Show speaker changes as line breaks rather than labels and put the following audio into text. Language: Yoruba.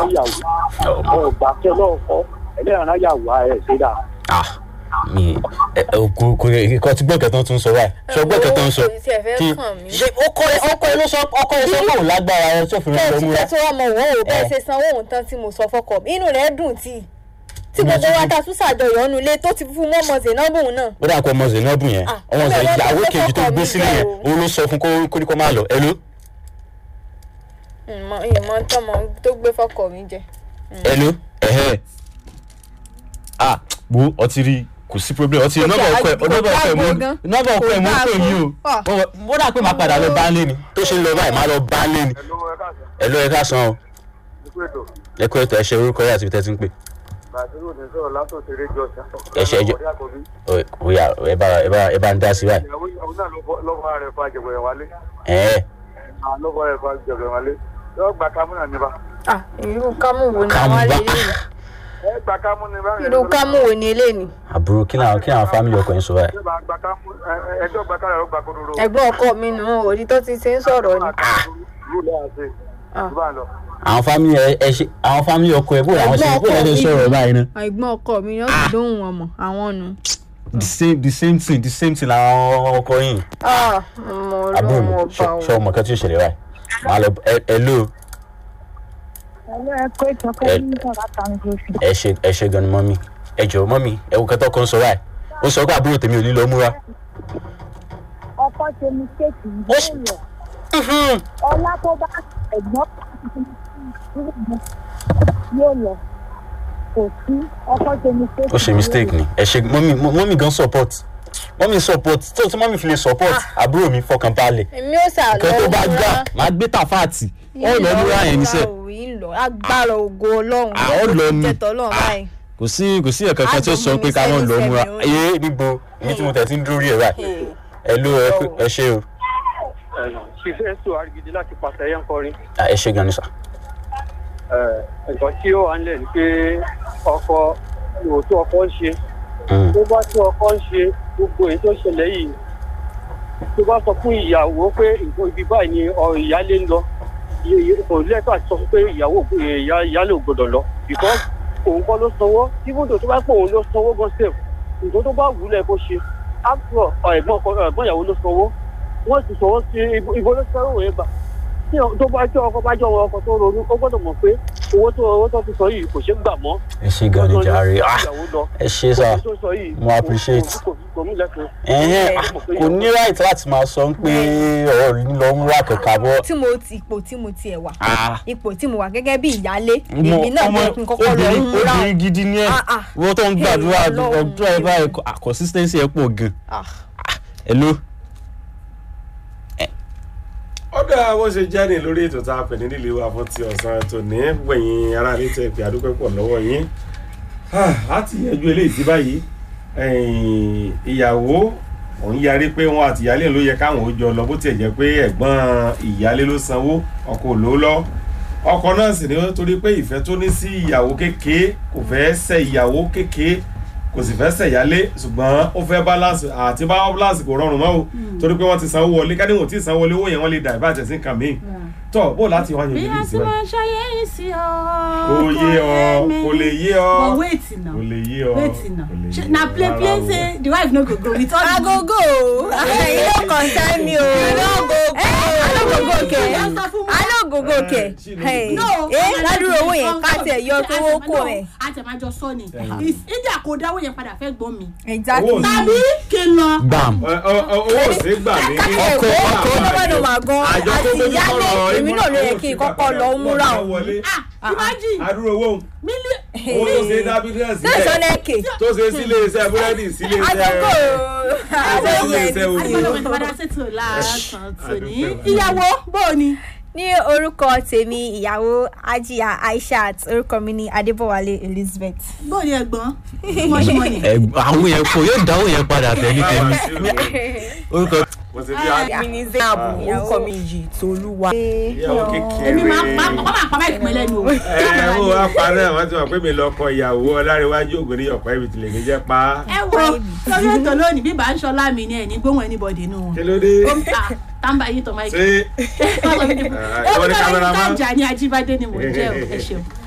níyàwó ọgbà kẹ lọ́ọ̀kọ́ ẹlẹ́yàrá yàwó ẹ̀ ṣe dà.
ah mi ẹ ẹ kò kò kò tí gbọ́kẹ̀ tán tún sọ báyìí sọ gbọ́kẹ̀ tán sọ
Owó kò tiẹ̀ fẹ́
kí
kàn mí.
ṣe ọkọ ẹ ọkọ ẹ ló sọ ọkọ ẹ sọ pé òun lágbára ẹ tó fi rán
bẹ́ẹ̀ tí
lọ́múra
tẹ́tí wọ́n mọ òun ò bẹ́ẹ̀
Eh.
ṣe sanwó òun tán tí mo sọ fọkọ mi inú rẹ̀ dùn tí tí gbogbo wa ta tún ṣàjọyọ̀ ọ̀nù ilé tó ti fún mọ́mọ́ Zainabu náà.
ó dà kó ọmọ Zainabu yẹn
Ah,
ọmọ
ó bẹ̀rẹ̀
ìyàwó
lọ́dún
kejì tó
fọ́kọ
gbé
mi
sílẹ̀ yẹn
jẹ́ o.
òun ló sọ fún kó kó ní kó máa lọ ẹ ló
ìmọ̀ ìmọ̀ tọmọ tó gbé fọkọ mi jẹ.
ẹ ló ẹhẹ ah wo ọtí rí kò sí problem ọtí
Kò
nọ́mbà
dáa-
ọkọ ẹ
kò
nọ́mbà ọkọ ẹ mú
dáa gan.
nọ́mbà ọkọ ẹ mú
Kò dáa
pè yín
gan.
o ó dà pé màá padà lọ bá lé ni tó ṣe ń lọ báyìí màá lọ bá lé ni ẹ ló ẹ ká san o ẹ kó ètò ẹ ṣe orúkọ yà síbi tẹ́ ti ń pè
bàtírù ní sọ̀rọ̀ látòsí rédíò ọ̀sán.
Ẹ ṣe ẹjọ́. ó yà ẹ bá ẹ bá ẹ bá ń dá sí báyìí
ìyàwó náà lọ́wọ́ rẹ̀ fa jẹ̀bẹ̀rẹ̀ wálé.
ẹ
lọ́wọ́ rẹ̀ fa jẹ̀bẹ̀rẹ̀ wálé. yóò gba kámú náà níbà.
ah irú kámú wo ni
Kámú
àwọn
bá-
alẹ́ yìí
ẹ gba kámú níbà.
irú kámú wo ni eléyìí ni.
àbúrò kí làwọn kí làwọn fámìlì ọkọ yín sọ báyìí
ẹ bá gba kámú ẹjọ́ gba kámú gba kódóró.
ẹ̀gbọ́n ọkọ mi nù òdi tó ti ṣe ń sọ̀rọ̀ ni.
rúlẹ̀ àṣẹ.
Ah.
ìbá lọ.
àwọn fámìlì ẹ ẹ ṣe àwọn fámìlì ọkọ ẹ bó làwọn ṣe bó làwọn ṣe sọ̀rọ̀ báyìí náà.
ẹ̀gbọ́n ọkọ mi ni ó sì dóhùn wọn mọ̀ àwọn nu.
the same the same thing the same thing làwọn ọkọ yìí.
ah ọmọ
àbúrò mi
ọlọ́run ọba o.
ṣọ ọmọ kan tí ó ṣẹlẹ̀ báyìí màá lọ ẹ ẹ ló
Hello, ẹ kó ìtọ́kọ́
Ẹ-
ní ìtọ́ka kan gbèsè.
ẹ ṣe ẹ ṣe gan ni mọ́mí ẹ jọ mọ́mí ẹ wò kẹtọ́ kan sọ báyìí ó sọ pé àbúrò tèmi ò ní lọ múra.
Ọkọ ṣe mistake
Ó
yóò
ṣ-
lọ. Ọlá tó bá ẹ̀gbọ́n yóò lọ. Kò sí ọkọ ṣe mistake.
ó ṣe mistake ni ẹ ṣe mọ́mí mọ́mí gan support mọ́mí support tó tí mọ́mí fi lè support àbúrò mi fọkàn balẹ̀
èmi ò sà lọ
nǹkan tó bá gbà máa gbé tàfáàtì ó lọ múra yẹn níṣẹ́
ìlọ agbára ògo ọlọ́run
Ah, ó lọ ni.
jẹtọ ọlọ́run báyìí.
kò sí kò sí ẹ̀kan kan tí ó sọ pé ká mọ̀ lọ múra ẹ níbo ibi tí mo tẹ̀ sí ń dúró rí ẹ̀ báyìí ẹ ló ẹ kú- ẹ ṣe o
ṣiṣẹ́ sọ àrígidì láti pàṣẹ yẹn kọrin.
Ah, ẹ ṣe gan ni sà.
nǹkan tí ó wà ń lẹ̀ ni pé ọkọ òótọ́ ọkọ ń ṣe
Mm.
tó bá tí ọkọ ń ṣe gbogbo èyí tó ṣẹlẹ̀ yìí tó bá sọ fún ìyàwó pé nǹkan ibi báyìí ni ọ ìyálé ń lọ iye- iye- kò lẹ́tọ̀ àti sọ fún pé ìyàwó ìyá- ìyálé ò gbọdọ̀ lọ because òun kọ́ ló sanwó ibùdó tó bá pọ̀ òun ló sanwó gan sef nǹkan tó bá wù ú lẹ̀ kó ṣe after all, ẹ̀gbọ́n ọkọ- ẹ̀gbọ́n ìyàwó ló sanwó wọ́n ti sanwó sí ibo ibo ló sanwó yẹn gbà tí ọ- tó bá jẹ́ ọkọ bá jẹ́ ọkọ tó ronú ó gbọ́dọ̀ mọ̀ pé owó tó owó tó fi sọ yìí kò ṣeé gbà mọ́
ẹ ṣe gan ni jàre Ah,
ìyàwó lọ
ẹ ṣe sà
tó sọ yìí
mo appreciate.
kò kò mí lẹ́sìn.
ẹ̀hẹ́n ah, kò ní right láti máa sọ pé ọ̀rọ̀ lọ múra kẹ̀kẹ́ bọ́.
tí mo ti ipò tí mo tiẹ̀ wà
Ah.
ipò tí mo wà gẹ́gẹ́ bí ìyálé
Mo-
èmi náà
ọmọ
bẹ́ẹ̀ kí n kọ́kọ́ lọ
obìnrin
ń múra
obìnrin gidi ni ẹ
Ah, ah.
wọ́n tó ń gbàdúrà
Hey, Ọlọ́run.
ọdún ẹ báyìí ah, consistency ẹ pọ̀ gan.
Ah.
hello.
ọ̀dà bó ṣe jáde lórí ètò tá a pè ní nílé wa fún ti ọ̀sán tòní gbẹ̀yìn ara ilé tẹ̀ pé àdúpẹ́ pọ̀ lọ́wọ́ yín á ti yanjú eléyìí sí báyìí ẹ̀yìn ìyàwó òun yarí pé wọn àti ìyálé ló yẹ káwọn ó jọ lọ bó tiẹ̀ jẹ́ pé ẹ̀gbọ́n ìyálé ló sanwó ọkọ ò ló lọ ọkọ náà sì ni ó torí pé ìfẹ́ tó ní sí ìyàwó kékeré kò fẹ́ ṣẹ̀ ìyàwó kékeré kò sì fẹ́ ṣẹ̀yálé ṣùgbọ́n ó fẹ́ balance àti bá balance kò rọrùn mọ́ o torí pé wọ́n ti sanwó wọlé ká ní wọ́n ti sanwó wọlé owó yẹn wọ́n lè dà ìbá àtẹ̀sí nǹkan míì tọ́ bó láti wá
bí
yanjú
a
ní
ti
ìsinmi
máa ṣayé yìí sí ọ.
kò yé ọ kò lè yé ọ
but wait now
kò lè yé ọ
wait now
kò lè yé
Ṣé- na
ọ
play play
rárá o.
say the wife no go go with all the
agogo you no concern me o alogogo ke alogogo ke Hey.
no
eh ládùúrò owó yẹn ká tiẹ̀ yọ tó owó kù rẹ̀
àtẹ̀májọ sọ ni ìdí àkódáwó yẹn padà fẹ́ gbọ́n mi
exactly
Owó-
tàbí kí n lọ.
gbàm.
Ẹ- ọ- ọ- owó ò sí gbà ní
ọkọ ọkọ ọlọ́mọdé mà gan
Àjọ tó
àti
mójútó
ìyálé
ọ̀rọ̀
èmi náà ló yẹ kí n kọ́kọ́ lọ múra
owó
o
wọlé
ah imagine
adúrò owó
mílíọ̀nù.
owó tó ṣe dá bísíǹsì
sẹ́sọ
sílẹ̀
lẹ́kẹ̀
tó ṣe sílé iṣẹ́ búrẹ́dì sílé
agogo
iṣẹ́
àwọn
sílé
yẹn
iṣẹ́ owó.
àgbẹ̀lẹ̀ wọn ti padà ṣètò láàásán tòní. ìyàwó bó o ni.
ní orúkọ tèmi ìyàwó ajiya aishat orúkọ mi ní adébọwálé elizabeth.
bó o ni ẹ̀gbọ́n mọ̀ṣímọ̀nì.
àwọn yẹn kò yóò dáwọ́ yẹn padà tẹ̀lé tẹ̀lé orúkọ.
mo ti fi á
mi ní zainabu orúkọ mi yìí tolúwa.
ìyàwó kékeré.
èmi máa pa ọkọ máa pa báyìí fún mi lẹ́nu o.
ẹ wo apá náà wọ́n ti mọ̀ pé mi lọ́kọ ìyàwó ọlárẹ̀wájú ògùn ọ̀pá ibi tìlẹ̀ mi jẹ́ pa.
ẹ wo lórí ètò lónìí bí bá ń ṣọlá mi ni ẹ ní gbóhùn anybody nù wọn.
kí ló dé
Ah, tàǹbà yìí tọ́ máìkì.
ṣé
ó
ìwọ
ní
ni cameraman?
kájà ní ajíbádé ni mò ń jẹ́ o ẹ ṣeun.